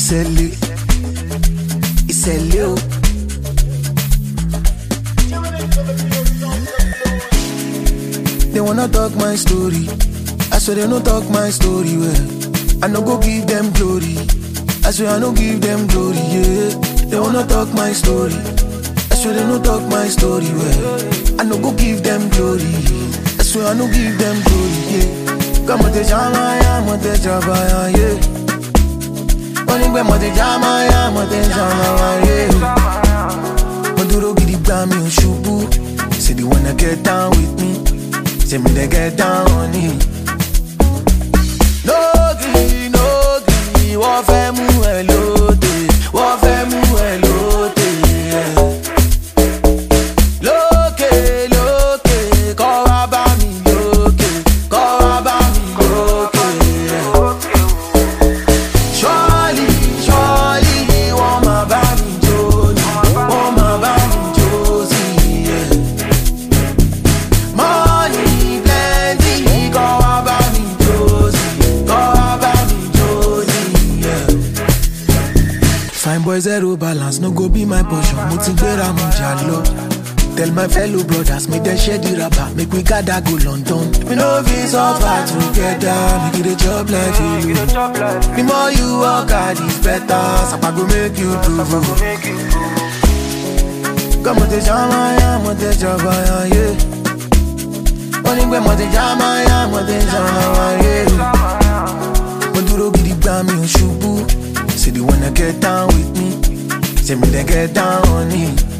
ìṣẹ̀lẹ̀ ìṣẹ̀lẹ̀ o. They wanna talk my story. I swear they no talk my story well. I no go give them glory. I swear I no give them glory, yeah. They wanna talk my story. I swear they no talk my story well. I no go give them glory. I swear I no give them glory, yeah. Come on, te chama ya, mo te chaba ya, yeah. Only when mo te chama ya, mo te chama ya, yeah. Mo duro gidi gba mi ò ṣubú. Say they wanna get down with me. Say me they get down on it. Lógì lógì wọ́n fẹ́ mú ẹ lóde wọ́n fẹ́ mú ẹ lóde. Lókè lókè kọ́ wá bá mi lókè kọ́ wá bá mi lókè. Surely surely wọ́n máa bá mi jó ni wọ́n máa bá mi jó sí i. Yeah. Money plenty, go about me Josie, go about me Josie, yeah. Fine boy zero balance, no go be my portion. Mo ti gbéra mo jà lọ. Tell my fellow brothers, make them share the rubber, make we gather go London. We no fit suffer together, make it a job like you. The more you work hard, it's better. Sapa go make you prove. Come on, te chama ya, mo te chaba ya, yeah. wọ́n ní pé mo ti já máa yá mo ti ṣàmà wáyé mo dúró gidi gbá mi ò ṣubú say they wanna get down with me say me dey get down on it